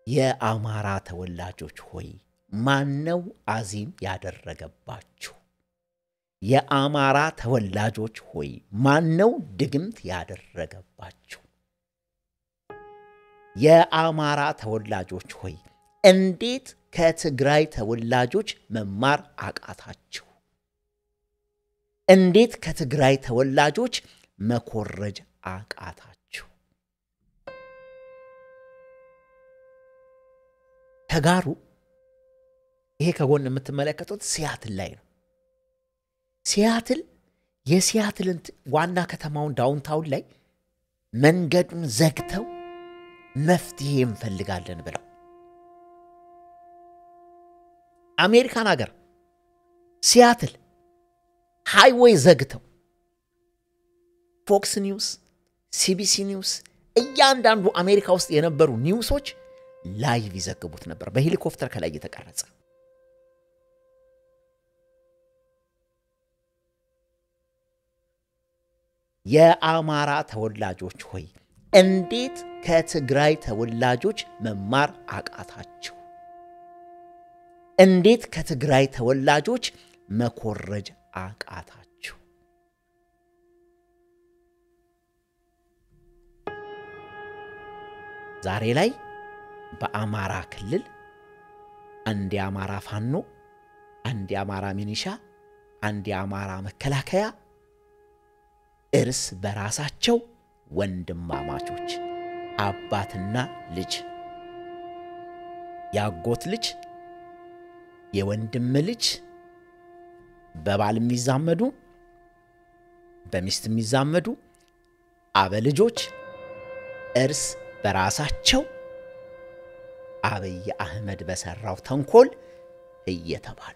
የአማራ ተወላጆች ሆይ ማነው አዚም ያደረገባችሁ? የአማራ ተወላጆች ሆይ ማነው ድግምት ያደረገባችሁ? የአማራ ተወላጆች ሆይ እንዴት ከትግራይ ተወላጆች መማር አቃታችሁ? እንዴት ከትግራይ ተወላጆች መኮረጅ አቃታችሁ? ተጋሩ ይሄ ከጎን የምትመለከቱት ሲያትል ላይ ነው። ሲያትል የሲያትልን ዋና ከተማውን ዳውንታውን ላይ መንገዱን ዘግተው መፍትሄ እንፈልጋለን ብለው አሜሪካን ሀገር ሲያትል ሃይዌይ ዘግተው ፎክስ ኒውስ፣ ሲቢሲ ኒውስ፣ እያንዳንዱ አሜሪካ ውስጥ የነበሩ ኒውሶች ላይቭ ይዘግቡት ነበር፣ በሄሊኮፕተር ከላይ እየተቀረጸ። የአማራ ተወላጆች ሆይ እንዴት ከትግራይ ተወላጆች መማር አቃታችሁ? እንዴት ከትግራይ ተወላጆች መኮረጅ አቃታችሁ? ዛሬ ላይ በአማራ ክልል አንድ የአማራ ፋኖ፣ አንድ የአማራ ሚኒሻ፣ አንድ የአማራ መከላከያ እርስ በራሳቸው ወንድማማቾች አባትና ልጅ የአጎት ልጅ የወንድም ልጅ በባል የሚዛመዱ በሚስት የሚዛመዱ አበልጆች እርስ በራሳቸው አብይ አህመድ በሰራው ተንኮል እየተባሉ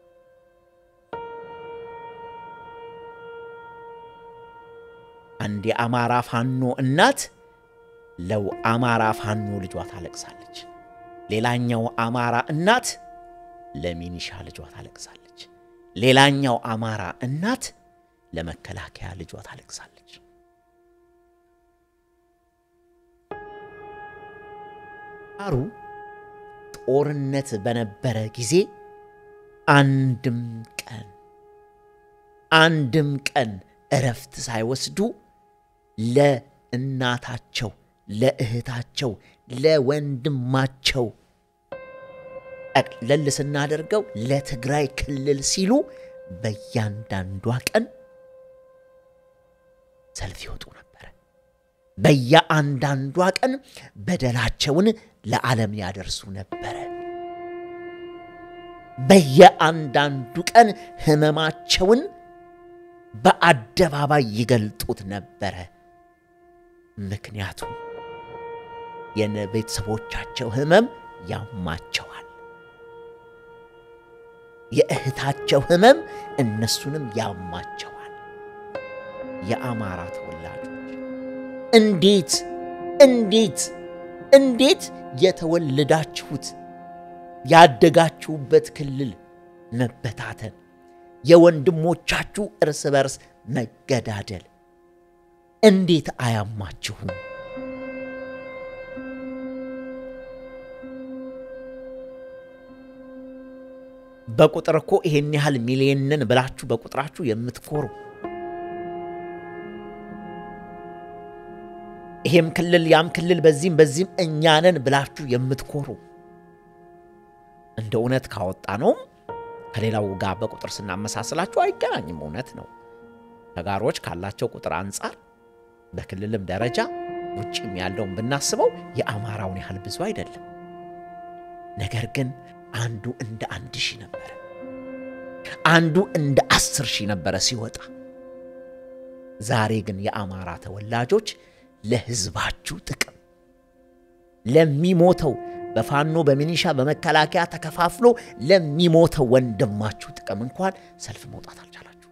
አንድ የአማራ ፋኖ እናት ለው አማራ ፋኖ ልጇ ታለቅሳለች። ሌላኛው አማራ እናት ለሚኒሻ ልጇ ታለቅሳለች። ሌላኛው አማራ እናት ለመከላከያ ልጇ ታለቅሳለች። አሩ ጦርነት በነበረ ጊዜ አንድም ቀን አንድም ቀን እረፍት ሳይወስዱ ለእናታቸው፣ ለእህታቸው፣ ለወንድማቸው ጠቅለል ስናደርገው ለትግራይ ክልል ሲሉ በእያንዳንዷ ቀን ሰልፍ ይወጡ ነበረ። በየአንዳንዷ ቀን በደላቸውን ለዓለም ያደርሱ ነበረ። በየአንዳንዱ ቀን ሕመማቸውን በአደባባይ ይገልጡት ነበረ። ምክንያቱም የቤተሰቦቻቸው ሕመም ያማቸዋል። የእህታቸው ሕመም እነሱንም ያማቸዋል። የአማራ ተወላጆች እንዴት እንዴት እንዴት የተወለዳችሁት ያደጋችሁበት ክልል መበታተን፣ የወንድሞቻችሁ እርስ በርስ መገዳደል እንዴት አያማችሁም? በቁጥር እኮ ይሄን ያህል ሚሊየንን ብላችሁ በቁጥራችሁ የምትኮሩ ይሄም ክልል ያም ክልል በዚህም በዚህም እኛንን ብላችሁ የምትኮሩ እንደ እውነት ካወጣ ነውም ከሌላው ጋር በቁጥር ስናመሳስላችሁ አይገናኝም። እውነት ነው። ተጋሮች ካላቸው ቁጥር አንጻር በክልልም ደረጃ ውጭም ያለውን ብናስበው የአማራውን ያህል ብዙ አይደለም። ነገር ግን አንዱ እንደ አንድ ሺህ ነበረ፣ አንዱ እንደ አስር ሺህ ነበረ ሲወጣ። ዛሬ ግን የአማራ ተወላጆች ለሕዝባችሁ ጥቅም ለሚሞተው በፋኖ በሚኒሻ በመከላከያ ተከፋፍሎ ለሚሞተው ወንድማችሁ ጥቅም እንኳን ሰልፍ መውጣት አልቻላችሁ።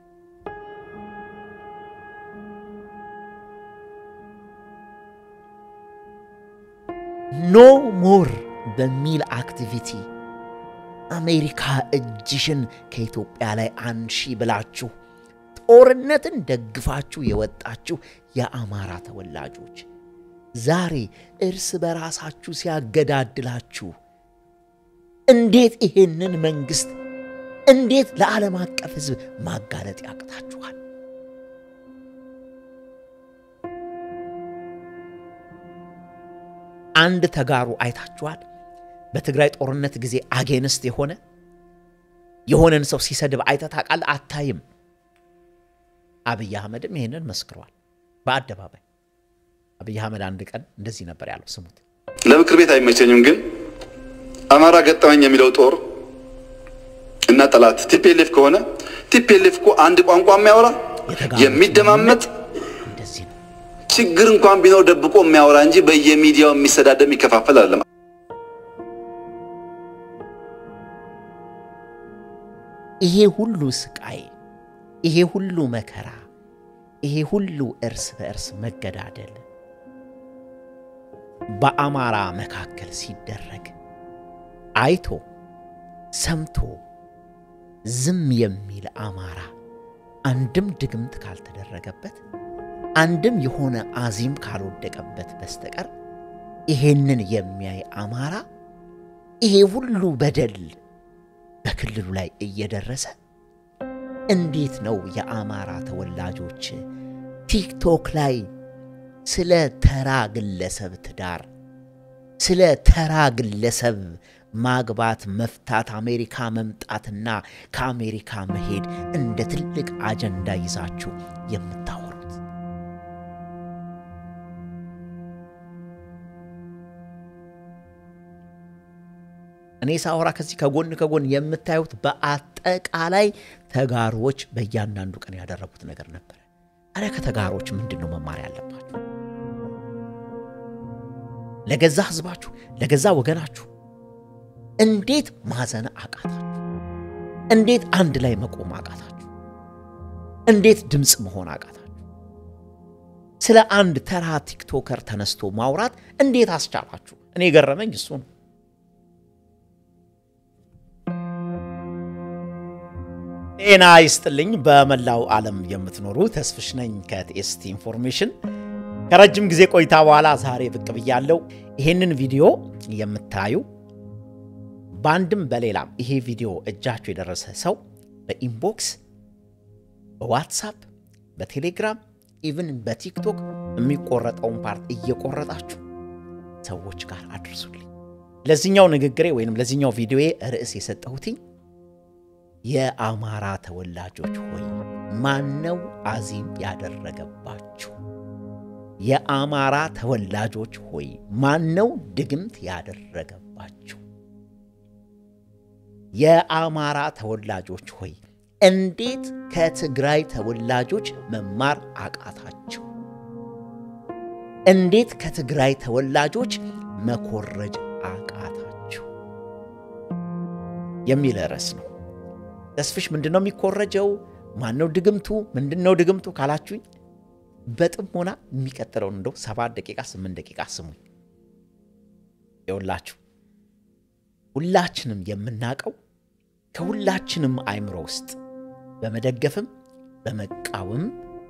ኖ ሞር በሚል አክቲቪቲ አሜሪካ እጅሽን ከኢትዮጵያ ላይ አንሺ ብላችሁ ጦርነትን ደግፋችሁ የወጣችሁ የአማራ ተወላጆች ዛሬ እርስ በራሳችሁ ሲያገዳድላችሁ እንዴት ይሄንን መንግስት እንዴት ለዓለም አቀፍ ሕዝብ ማጋለጥ ያቅታችኋል? አንድ ተጋሩ አይታችኋል? በትግራይ ጦርነት ጊዜ አጌንስት የሆነ የሆነን ሰው ሲሰድብ አይተህ ታውቃለህ? አታይም። አብይ አህመድም ይህንን መስክሯል በአደባባይ። አብይ አህመድ አንድ ቀን እንደዚህ ነበር ያለው፣ ስሙት። ለምክር ቤት አይመቸኝም፣ ግን አማራ ገጠመኝ የሚለው ጦር እና ጠላት ቲፒኤልኤፍ ከሆነ ቲፒኤልኤፍ እኮ አንድ ቋንቋ የሚያወራ የሚደማመጥ እንደዚህ ነው። ችግር እንኳን ቢኖር ደብቆ የሚያወራ እንጂ በየሚዲያው የሚሰዳደብ የሚከፋፈል አይደለም። ይሄ ሁሉ ስቃይ፣ ይሄ ሁሉ መከራ፣ ይሄ ሁሉ እርስ በእርስ መገዳደል በአማራ መካከል ሲደረግ አይቶ ሰምቶ ዝም የሚል አማራ አንድም ድግምት ካልተደረገበት አንድም የሆነ አዚም ካልወደቀበት በስተቀር ይሄንን የሚያይ አማራ ይሄ ሁሉ በደል በክልሉ ላይ እየደረሰ እንዴት ነው የአማራ ተወላጆች ቲክቶክ ላይ ስለ ተራ ግለሰብ ትዳር፣ ስለ ተራ ግለሰብ ማግባት፣ መፍታት፣ አሜሪካ መምጣትና ከአሜሪካ መሄድ እንደ ትልቅ አጀንዳ ይዛችሁ የምታወሩት? እኔ ሳወራ ከዚህ ከጎን ከጎን የምታዩት በአጠቃላይ ተጋሮዎች በእያንዳንዱ ቀን ያደረጉት ነገር ነበረ። ታዲያ ከተጋሮች ምንድን ነው መማር ያለባችሁ? ለገዛ ህዝባችሁ፣ ለገዛ ወገናችሁ እንዴት ማዘን አቃታችሁ? እንዴት አንድ ላይ መቆም አቃታችሁ? እንዴት ድምፅ መሆን አቃታችሁ? ስለ አንድ ተራ ቲክቶከር ተነስቶ ማውራት እንዴት አስቻላችሁ? እኔ የገረመኝ እሱ ነው። ጤና ይስጥልኝ። በመላው ዓለም የምትኖሩ ተስፍሽ ነኝ ከቲኤስቲ ኢንፎርሜሽን። ከረጅም ጊዜ ቆይታ በኋላ ዛሬ ብቅ ብያለሁ። ይሄንን ቪዲዮ የምታዩ በአንድም በሌላም ይሄ ቪዲዮ እጃችሁ የደረሰ ሰው በኢንቦክስ፣ በዋትሳፕ፣ በቴሌግራም ኢቭን በቲክቶክ የሚቆረጠውን ፓርት እየቆረጣችሁ ሰዎች ጋር አድርሱልኝ። ለዚህኛው ንግግሬ ወይም ለዚህኛው ቪዲዮዬ ርዕስ የሰጠሁትኝ የአማራ ተወላጆች ሆይ ማነው አዚም ያደረገባችሁ? የአማራ ተወላጆች ሆይ ማነው ድግምት ያደረገባችሁ? የአማራ ተወላጆች ሆይ እንዴት ከትግራይ ተወላጆች መማር አቃታችሁ? እንዴት ከትግራይ ተወላጆች መኮረጅ አቃታችሁ? የሚል ርዕስ ነው። ተስፍሽ ምንድን ነው የሚኮረጀው? ማነው ድግምቱ? ምንድን ነው ድግምቱ ካላችሁኝ በጥሞና የሚቀጥለውን እንደው ሰባት ደቂቃ ስምንት ደቂቃ ስሙኝ። ይኸውላችሁ ሁላችንም የምናውቀው ከሁላችንም አእምሮ ውስጥ በመደገፍም በመቃወምም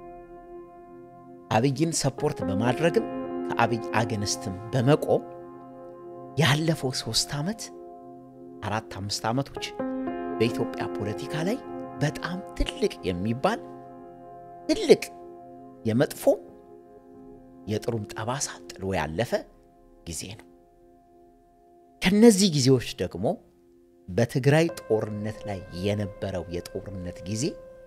አብይን ሰፖርት በማድረግም ከአብይ አገንስትም በመቆም ያለፈው ሶስት ዓመት አራት አምስት ዓመቶች በኢትዮጵያ ፖለቲካ ላይ በጣም ትልቅ የሚባል ትልቅ የመጥፎ የጥሩም ጠባሳ ጥሎ ያለፈ ጊዜ ነው። ከነዚህ ጊዜዎች ደግሞ በትግራይ ጦርነት ላይ የነበረው የጦርነት ጊዜ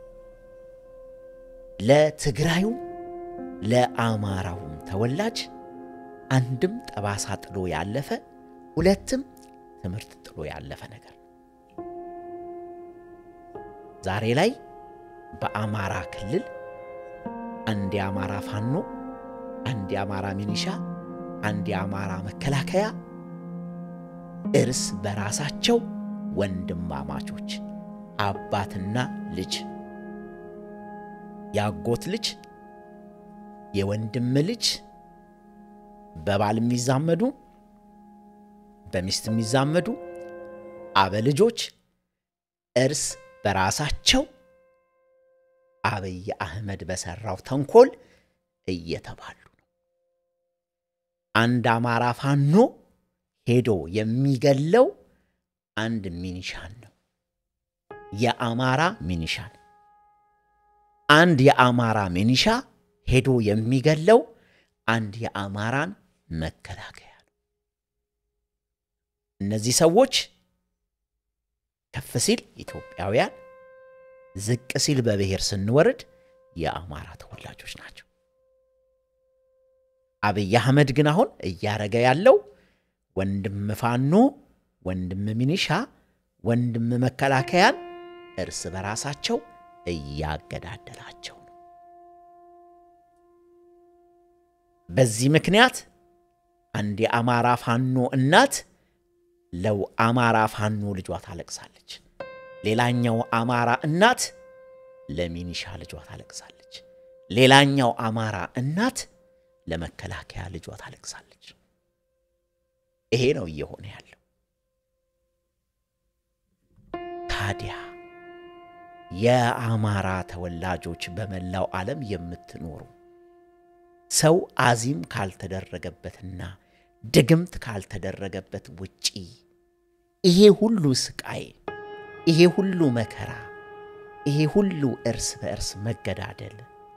ለትግራዩም ለአማራውም ተወላጅ አንድም ጠባሳ ጥሎ ያለፈ ሁለትም ትምህርት ጥሎ ያለፈ ነገር ነው። ዛሬ ላይ በአማራ ክልል አንድ የአማራ ፋኖ፣ አንድ የአማራ ሚኒሻ፣ አንድ የአማራ መከላከያ እርስ በራሳቸው ወንድማማቾች አባትና ልጅ፣ የአጎት ልጅ፣ የወንድም ልጅ በባል የሚዛመዱ በሚስት የሚዛመዱ አበልጆች እርስ በራሳቸው አብይ አህመድ በሰራው ተንኮል እየተባሉ ነው። አንድ አማራ ፋኖ ሄዶ የሚገለው አንድ ሚኒሻን ነው። የአማራ ሚኒሻን አንድ የአማራ ሚኒሻ ሄዶ የሚገለው አንድ የአማራን መከላከያ ነው። እነዚህ ሰዎች ከፍ ሲል ኢትዮጵያውያን፣ ዝቅ ሲል በብሔር ስንወርድ የአማራ ተወላጆች ናቸው። አብይ አህመድ ግን አሁን እያረገ ያለው ወንድም ፋኖ፣ ወንድም ሚኒሻ፣ ወንድም መከላከያን እርስ በራሳቸው እያገዳደላቸው ነው። በዚህ ምክንያት አንድ የአማራ ፋኖ እናት ለው አማራ ፋኖ ልጇ ታለቅሳለች። ሌላኛው አማራ እናት ለሚኒሻ ልጇ ታለቅሳለች። ሌላኛው አማራ እናት ለመከላከያ ልጇ ታለቅሳለች። ይሄ ነው እየሆነ ያለው። ታዲያ የአማራ ተወላጆች በመላው ዓለም የምትኖሩ ሰው አዚም ካልተደረገበትና ድግምት ካልተደረገበት ውጪ ይሄ ሁሉ ስቃይ፣ ይሄ ሁሉ መከራ፣ ይሄ ሁሉ እርስ በእርስ መገዳደል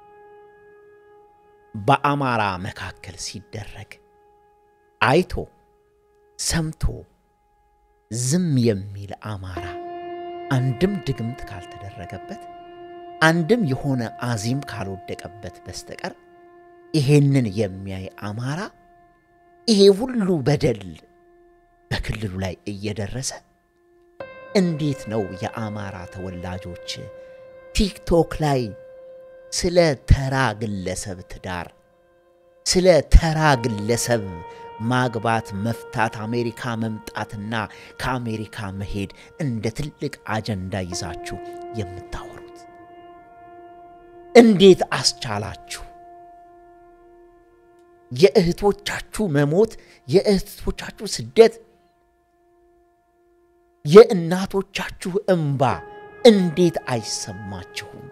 በአማራ መካከል ሲደረግ አይቶ ሰምቶ ዝም የሚል አማራ አንድም ድግምት ካልተደረገበት አንድም የሆነ አዚም ካልወደቀበት በስተቀር ይሄንን የሚያይ አማራ ይሄ ሁሉ በደል በክልሉ ላይ እየደረሰ እንዴት ነው የአማራ ተወላጆች ቲክቶክ ላይ ስለ ተራ ግለሰብ ትዳር፣ ስለ ተራ ግለሰብ ማግባት፣ መፍታት፣ አሜሪካ መምጣትና ከአሜሪካ መሄድ እንደ ትልቅ አጀንዳ ይዛችሁ የምታወሩት? እንዴት አስቻላችሁ? የእህቶቻችሁ መሞት፣ የእህቶቻችሁ ስደት፣ የእናቶቻችሁ እምባ እንዴት አይሰማችሁም?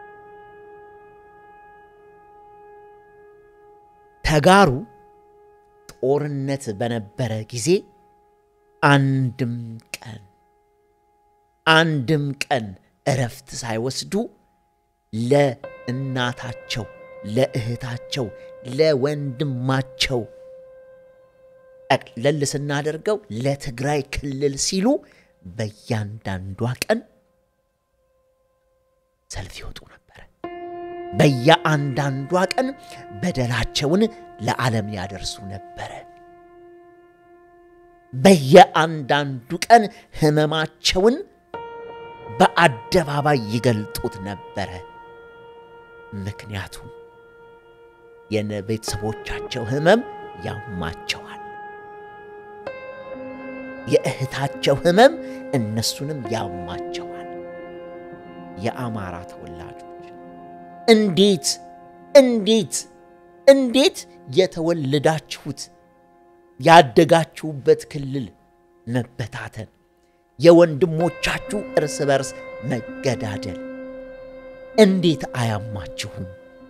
ተጋሩ ጦርነት በነበረ ጊዜ አንድም ቀን አንድም ቀን እረፍት ሳይወስዱ ለእናታቸው፣ ለእህታቸው፣ ለወንድማቸው ጠቅለል ስናደርገው ለትግራይ ክልል ሲሉ በእያንዳንዷ ቀን ሰልፍ ይወጡ ነበረ። በየአንዳንዷ ቀን በደላቸውን ለዓለም ያደርሱ ነበረ። በየአንዳንዱ ቀን ሕመማቸውን በአደባባይ ይገልጡት ነበረ። ምክንያቱም የቤተሰቦቻቸው ሕመም ያማቸዋል። የእህታቸው ሕመም እነሱንም ያማቸዋል። የአማራ ተወላጆች እንዴት እንዴት እንዴት የተወለዳችሁት ያደጋችሁበት ክልል መበታተን፣ የወንድሞቻችሁ እርስ በርስ መገዳደል እንዴት አያማችሁም?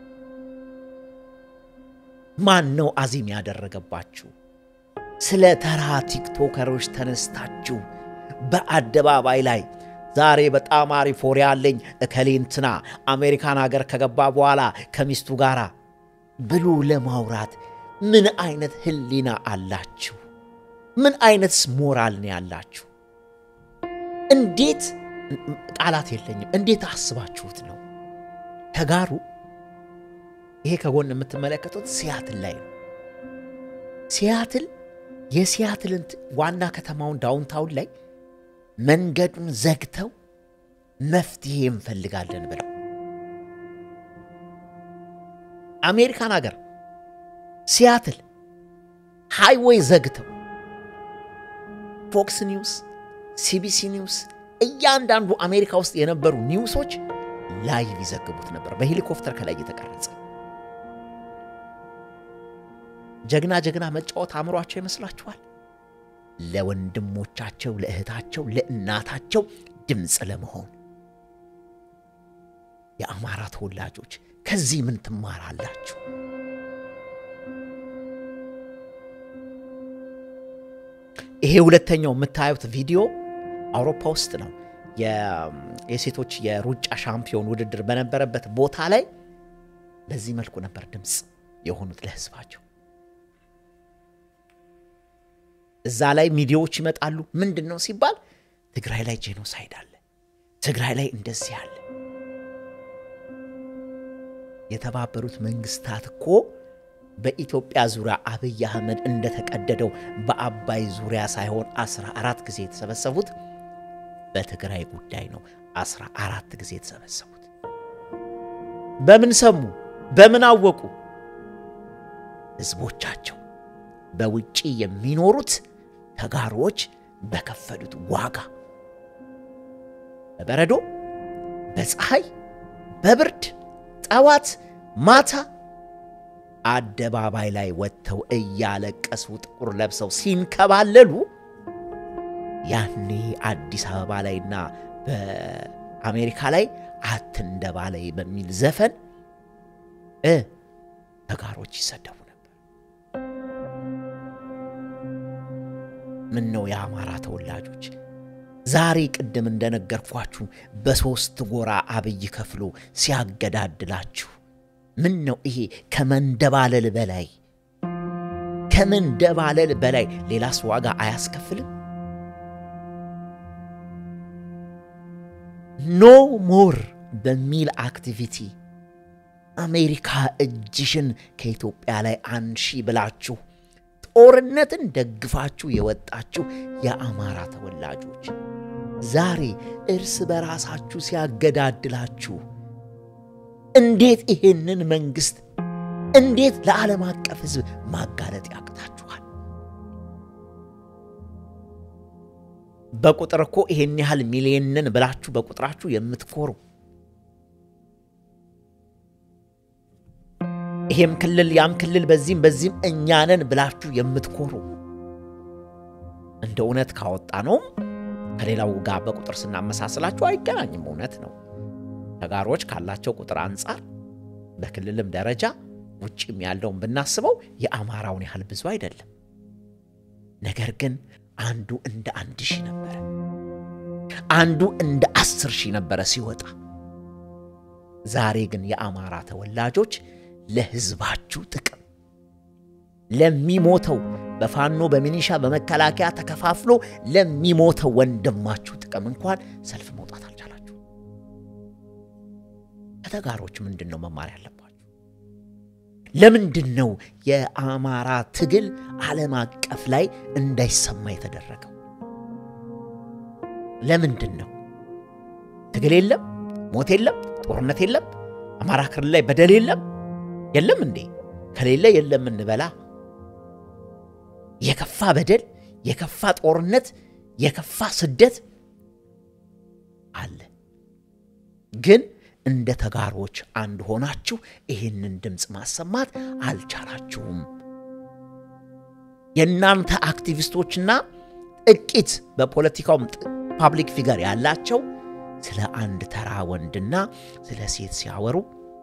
ማን ነው አዚም ያደረገባችሁ? ስለ ተራ ቲክቶከሮች ተነስታችሁ በአደባባይ ላይ ዛሬ በጣም አሪፍ ወሬ አለኝ እከሌ እንትና አሜሪካን ሀገር ከገባ በኋላ ከሚስቱ ጋር ብሎ ለማውራት ምን አይነት ህሊና አላችሁ? ምን አይነትስ ሞራል ነው ያላችሁ? እንዴት ቃላት የለኝም። እንዴት አስባችሁት ነው? ተጋሩ ይሄ ከጎን የምትመለከቱት ሲያትል ላይ ነው። ሲያትል የሲያትልን ዋና ከተማውን ዳውንታውን ላይ መንገዱን ዘግተው መፍትሄ እንፈልጋለን ብለው አሜሪካን ሀገር ሲያትል ሃይዌይ ዘግተው ፎክስ ኒውስ፣ ሲቢሲ ኒውስ፣ እያንዳንዱ አሜሪካ ውስጥ የነበሩ ኒውሶች ላይቭ ይዘግቡት ነበር፣ በሄሊኮፕተር ከላይ እየተቀረጸ። ጀግና ጀግና መጫወት አእምሯቸው ይመስላችኋል? ለወንድሞቻቸው፣ ለእህታቸው፣ ለእናታቸው ድምፅ ለመሆን የአማራ ተወላጆች ከዚህ ምን ትማራላችሁ? ይሄ ሁለተኛው የምታዩት ቪዲዮ አውሮፓ ውስጥ ነው። የሴቶች የሩጫ ሻምፒዮን ውድድር በነበረበት ቦታ ላይ በዚህ መልኩ ነበር ድምፅ የሆኑት ለህዝባቸው። እዛ ላይ ሚዲያዎች ይመጣሉ። ምንድን ነው ሲባል ትግራይ ላይ ጄኖሳይድ አለ፣ ትግራይ ላይ እንደዚህ አለ። የተባበሩት መንግስታት እኮ በኢትዮጵያ ዙሪያ አብይ አህመድ እንደተቀደደው በአባይ ዙሪያ ሳይሆን አስራ አራት ጊዜ የተሰበሰቡት በትግራይ ጉዳይ ነው። አስራ አራት ጊዜ የተሰበሰቡት በምን ሰሙ? በምን አወቁ? ህዝቦቻቸው በውጪ የሚኖሩት ተጋሮዎች በከፈሉት ዋጋ በበረዶ፣ በፀሐይ፣ በብርድ ጠዋት ማታ አደባባይ ላይ ወጥተው እያለቀሱ ጥቁር ለብሰው ሲንከባለሉ ያኔ አዲስ አበባ ላይና በአሜሪካ ላይ አትንደባለይ በሚል ዘፈን እ ተጋሮች ይሰደቡ ነበር። ምን ነው የአማራ ተወላጆች ዛሬ ቅድም እንደነገርኳችሁ በሦስት ጎራ አብይ ከፍሎ ሲያገዳድላችሁ ምን ነው ይሄ ከመንደባለል በላይ ከመንደባለል በላይ ሌላስ ዋጋ አያስከፍልም? ኖ ሞር በሚል አክቲቪቲ አሜሪካ እጅሽን ከኢትዮጵያ ላይ አንሺ ብላችሁ ጦርነትን ደግፋችሁ የወጣችሁ የአማራ ተወላጆች ዛሬ እርስ በራሳችሁ ሲያገዳድላችሁ እንዴት ይሄንን መንግስት እንዴት ለዓለም አቀፍ ሕዝብ ማጋለጥ ያቅታችኋል? በቁጥር እኮ ይሄን ያህል ሚሊየንን ብላችሁ በቁጥራችሁ የምትኮሩ ይሄም ክልል ያም ክልል በዚህም በዚህም እኛንን ብላችሁ የምትኮሩ እንደ እውነት ካወጣ ነውም ከሌላው ጋር በቁጥር ስናመሳስላችሁ አይገናኝም። እውነት ነው። ተጋሮች ካላቸው ቁጥር አንጻር በክልልም ደረጃ ውጭም ያለውን ብናስበው የአማራውን ያህል ብዙ አይደለም። ነገር ግን አንዱ እንደ አንድ ሺህ ነበረ፣ አንዱ እንደ አስር ሺህ ነበረ ሲወጣ። ዛሬ ግን የአማራ ተወላጆች ለህዝባችሁ ጥቅም ለሚሞተው በፋኖ በሚኒሻ በመከላከያ ተከፋፍሎ ለሚሞተው ወንድማችሁ ጥቅም እንኳን ሰልፍ መውጣት አልቻላችሁ። ከተጋሮች ምንድን ነው መማር ያለባችሁ? ለምንድን ነው የአማራ ትግል ዓለም አቀፍ ላይ እንዳይሰማ የተደረገው? ለምንድን ነው ትግል የለም፣ ሞት የለም፣ ጦርነት የለም፣ አማራ ክልል ላይ በደል የለም የለም እንዴ? ከሌለ የለም እንበላ። የከፋ በደል፣ የከፋ ጦርነት፣ የከፋ ስደት አለ። ግን እንደ ተጋሮች አንድ ሆናችሁ ይህንን ድምፅ ማሰማት አልቻላችሁም። የእናንተ አክቲቪስቶችና ጥቂት በፖለቲካውም ፓብሊክ ፊገር ያላቸው ስለ አንድ ተራ ወንድና ስለ ሴት ሲያወሩ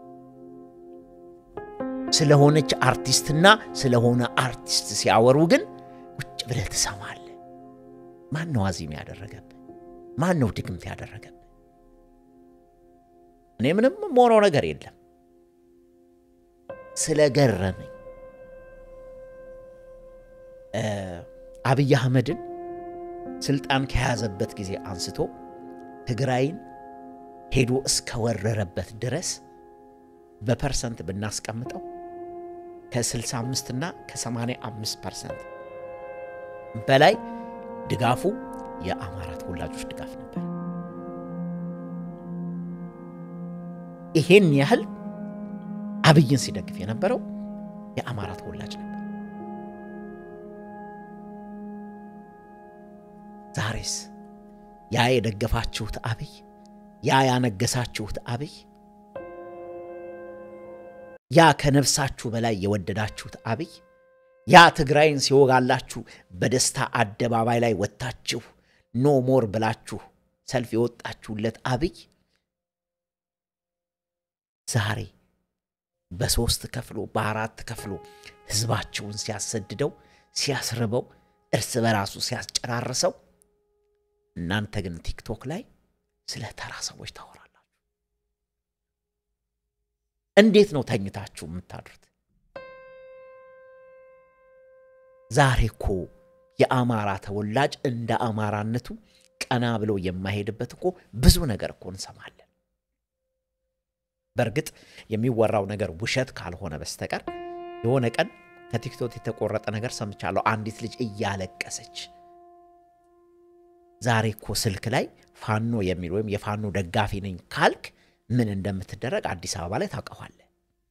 ስለሆነች አርቲስትና ስለሆነ አርቲስት ሲያወሩ ግን ቁጭ ብለህ ትሰማለህ። ማን ነው አዚም ያደረገብህ? ማን ነው ድግምት ያደረገብህ? እኔ ምንም የምሆነው ነገር የለም። ስለገረመኝ አብይ አህመድን ስልጣን ከያዘበት ጊዜ አንስቶ ትግራይን ሄዶ እስከወረረበት ድረስ በፐርሰንት ብናስቀምጠው ከ65 እና ከ85 ፐርሰንት በላይ ድጋፉ የአማራ ተወላጆች ድጋፍ ነበር። ይሄን ያህል አብይን ሲደግፍ የነበረው የአማራ ተወላጅ ነበር። ዛሬስ ያ የደገፋችሁት አብይ፣ ያ ያነገሳችሁት አብይ ያ ከነፍሳችሁ በላይ የወደዳችሁት አብይ ያ ትግራይን ሲወጋላችሁ በደስታ አደባባይ ላይ ወጥታችሁ ኖ ሞር ብላችሁ ሰልፍ የወጣችሁለት አብይ ዛሬ በሦስት ከፍሎ በአራት ከፍሎ ሕዝባችሁን ሲያሰድደው ሲያስርበው እርስ በራሱ ሲያስጨራርሰው፣ እናንተ ግን ቲክቶክ ላይ ስለ ተራ ሰዎች ታወራላችሁ። እንዴት ነው ተኝታችሁ የምታድሩት? ዛሬ እኮ የአማራ ተወላጅ እንደ አማራነቱ ቀና ብሎ የማይሄድበት እኮ ብዙ ነገር እኮ እንሰማለን። በእርግጥ የሚወራው ነገር ውሸት ካልሆነ በስተቀር የሆነ ቀን ከቲክቶክ የተቆረጠ ነገር ሰምቻለሁ። አንዲት ልጅ እያለቀሰች ዛሬ እኮ ስልክ ላይ ፋኖ የሚል ወይም የፋኖ ደጋፊ ነኝ ካልክ ምን እንደምትደረግ አዲስ አበባ ላይ ታውቀዋለህ።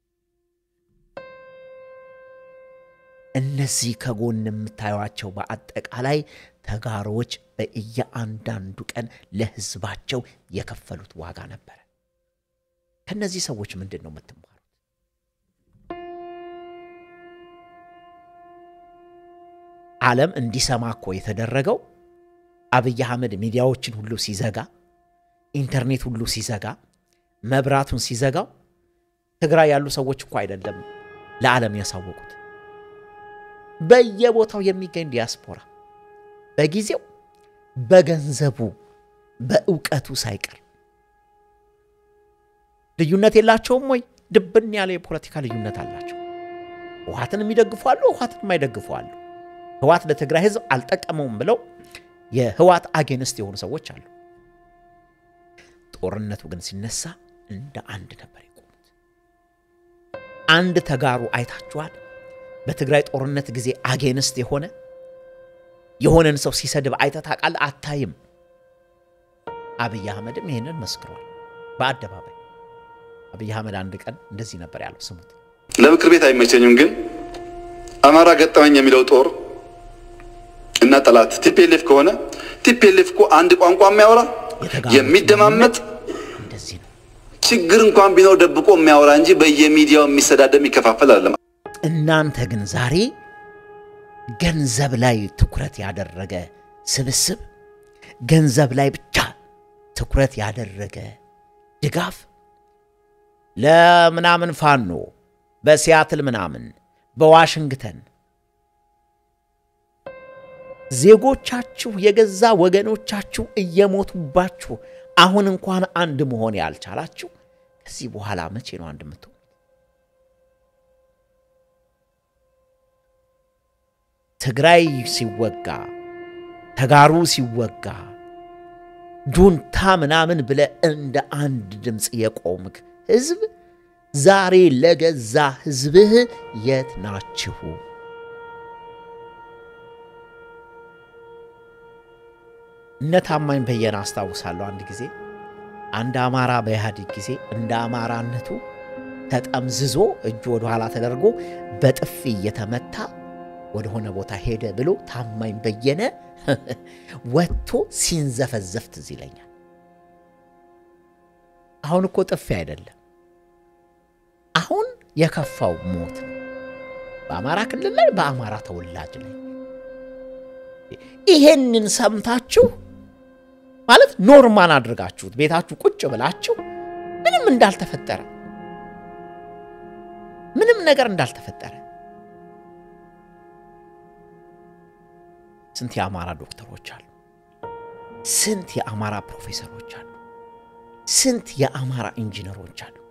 እነዚህ ከጎን የምታዩቸው በአጠቃላይ ተጋሮዎች በእያንዳንዱ ቀን ለሕዝባቸው የከፈሉት ዋጋ ነበረ። ከእነዚህ ሰዎች ምንድን ነው የምትማሩት? ዓለም እንዲሰማ እኮ የተደረገው አብይ አህመድ ሚዲያዎችን ሁሉ ሲዘጋ፣ ኢንተርኔት ሁሉ ሲዘጋ፣ መብራቱን ሲዘጋው ትግራይ ያሉ ሰዎች እኮ አይደለም ለዓለም ያሳወቁት በየቦታው የሚገኝ ዲያስፖራ በጊዜው በገንዘቡ በእውቀቱ ሳይቀር ልዩነት የላቸውም ወይ? ድብን ያለ የፖለቲካ ልዩነት አላቸው። ህወሓትን የሚደግፉ አሉ፣ ህወሓትን የማይደግፉ አሉ። ህወሓት ለትግራይ ህዝብ አልጠቀመውም ብለው የህወሓት አጌንስት የሆኑ ሰዎች አሉ። ጦርነቱ ግን ሲነሳ እንደ አንድ ነበር የቆሙት። አንድ ተጋሩ አይታችኋል? በትግራይ ጦርነት ጊዜ አጌንስት የሆነ የሆነን ሰው ሲሰድብ አይተህ ታውቃለህ? አታይም። አብይ አህመድም ይህንን መስክሯል በአደባባይ። አብይ አህመድ አንድ ቀን እንደዚህ ነበር ያለው፣ ስሙት። ለምክር ቤት አይመቸኝም፣ ግን አማራ ገጠመኝ የሚለው ጦር እና ጠላት ቲፒኤልኤፍ ከሆነ ቲፒኤልኤፍ እኮ አንድ ቋንቋ የሚያወራ የሚደማመጥ እንደዚህ ነው። ችግር እንኳን ቢኖር ደብቆ የሚያወራ እንጂ በየሚዲያው የሚሰዳደብ የሚከፋፈል አይደለም። እናንተ ግን ዛሬ ገንዘብ ላይ ትኩረት ያደረገ ስብስብ፣ ገንዘብ ላይ ብቻ ትኩረት ያደረገ ድጋፍ ለምናምን ፋኖ በሲያትል ምናምን በዋሽንግተን ዜጎቻችሁ የገዛ ወገኖቻችሁ እየሞቱባችሁ አሁን እንኳን አንድ መሆን ያልቻላችሁ ከዚህ በኋላ መቼ ነው አንድ የምትሆኑ? ትግራይ ሲወጋ ተጋሩ ሲወጋ ጁንታ ምናምን ብለ እንደ አንድ ድምፅ የቆምክ ህዝብ ዛሬ ለገዛ ህዝብህ የት ናችሁ? እነ ታማኝ በየነ አስታውሳለሁ። አንድ ጊዜ አንድ አማራ በኢህአዴግ ጊዜ እንደ አማራነቱ ተጠምዝዞ እጁ ወደኋላ ተደርጎ በጥፊ እየተመታ ወደሆነ ቦታ ሄደ ብሎ ታማኝ በየነ ወጥቶ ሲንዘፈዘፍ ትዝ ይለኛል። አሁን እኮ ጥፊ አይደለም፣ አሁን የከፋው ሞት ነው። በአማራ ክልል ላይ በአማራ ተወላጅ ላይ ይሄንን ሰምታችሁ ማለት ኖርማል አድርጋችሁት ቤታችሁ ቁጭ ብላችሁ ምንም እንዳልተፈጠረ ምንም ነገር እንዳልተፈጠረ ስንት የአማራ ዶክተሮች አሉ። ስንት የአማራ ፕሮፌሰሮች አሉ። ስንት የአማራ ኢንጂነሮች አሉ።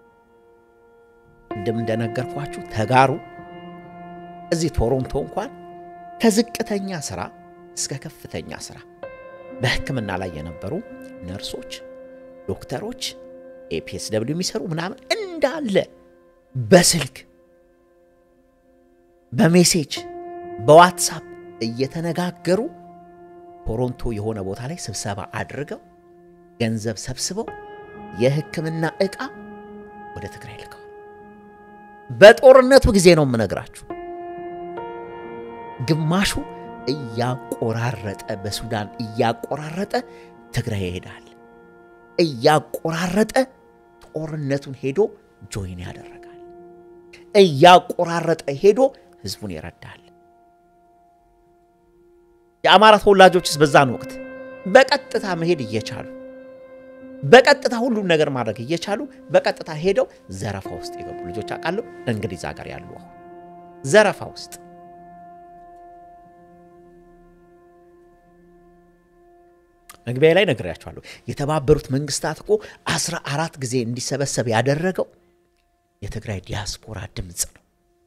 እንደም እንደነገርኳችሁ ተጋሩ እዚህ ቶሮንቶ እንኳን ከዝቅተኛ ስራ እስከ ከፍተኛ ስራ በሕክምና ላይ የነበሩ ነርሶች፣ ዶክተሮች፣ ኤፒኤስ ደብሊው የሚሰሩ ምናምን እንዳለ በስልክ በሜሴጅ በዋትሳፕ እየተነጋገሩ ቶሮንቶ የሆነ ቦታ ላይ ስብሰባ አድርገው ገንዘብ ሰብስበው የሕክምና ዕቃ ወደ ትግራይ ልከዋል። በጦርነቱ ጊዜ ነው የምነግራችሁ። ግማሹ እያቆራረጠ በሱዳን እያቆራረጠ ትግራይ ይሄዳል። እያቆራረጠ ጦርነቱን ሄዶ ጆይን ያደረጋል። እያቆራረጠ ሄዶ ህዝቡን ይረዳል። የአማራ ተወላጆችስ በዛን ወቅት በቀጥታ መሄድ እየቻሉ በቀጥታ ሁሉም ነገር ማድረግ እየቻሉ በቀጥታ ሄደው ዘረፋ ውስጥ የገቡ ልጆች አውቃለሁ። እንግሊዝ ሀገር ያሉ አሁን ዘረፋ ውስጥ መግቢያ ላይ ነግሬያችኋለሁ። የተባበሩት መንግስታት እኮ አስራ አራት ጊዜ እንዲሰበሰብ ያደረገው የትግራይ ዲያስፖራ ድምፅ ነው።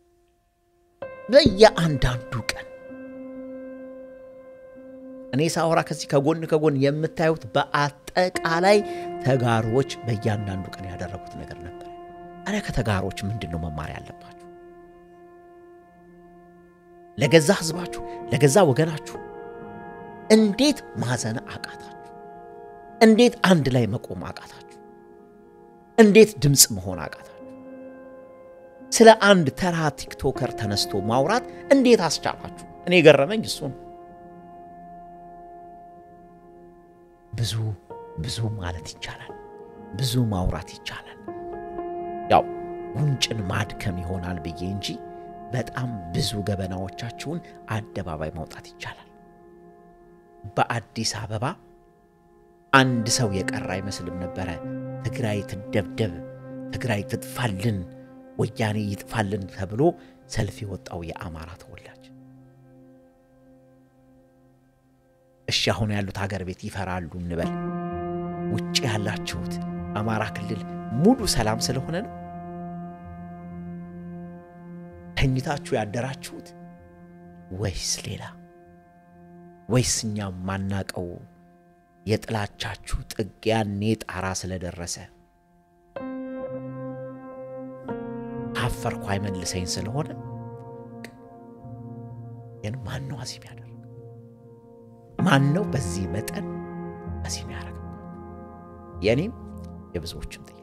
በየአንዳንዱ ቀን እኔ ሳወራ ከዚህ ከጎን ከጎን የምታዩት በአጠቃላይ ተጋሮች በእያንዳንዱ ቀን ያደረጉት ነገር ነበር። ታዲያ ከተጋሮች ምንድን ነው መማር ያለባችሁ? ለገዛ ህዝባችሁ፣ ለገዛ ወገናችሁ እንዴት ማዘን አቃታችሁ? እንዴት አንድ ላይ መቆም አቃታችሁ? እንዴት ድምፅ መሆን አቃታችሁ? ስለ አንድ ተራ ቲክቶከር ተነስቶ ማውራት እንዴት አስቻላችሁ? እኔ የገረመኝ እሱ ነው። ብዙ ብዙ ማለት ይቻላል። ብዙ ማውራት ይቻላል። ያው ጉንጭን ማድከም ይሆናል ብዬ እንጂ በጣም ብዙ ገበናዎቻችሁን አደባባይ ማውጣት ይቻላል። በአዲስ አበባ አንድ ሰው የቀረ አይመስልም ነበረ። ትግራይ ትደብደብ፣ ትግራይ ትጥፋልን፣ ወያኔ ይጥፋልን ተብሎ ሰልፍ የወጣው የአማራ ተወላጅ እሺ አሁን ያሉት ሀገር ቤት ይፈራሉ እንበል። ውጭ ያላችሁት አማራ ክልል ሙሉ ሰላም ስለሆነ ነው ተኝታችሁ ያደራችሁት ወይስ ሌላ? ወይስ እኛ ማናቀው የጥላቻችሁ ጥግ ያኔ ጣራ ስለደረሰ ካፈርኩ አይመልሰኝ ስለሆነ ግን ማን ነው አዚም ያደረገው? ማን ነው በዚህ መጠን አዚም ያደረገው? የእኔም የብዙዎችም ጥያቄ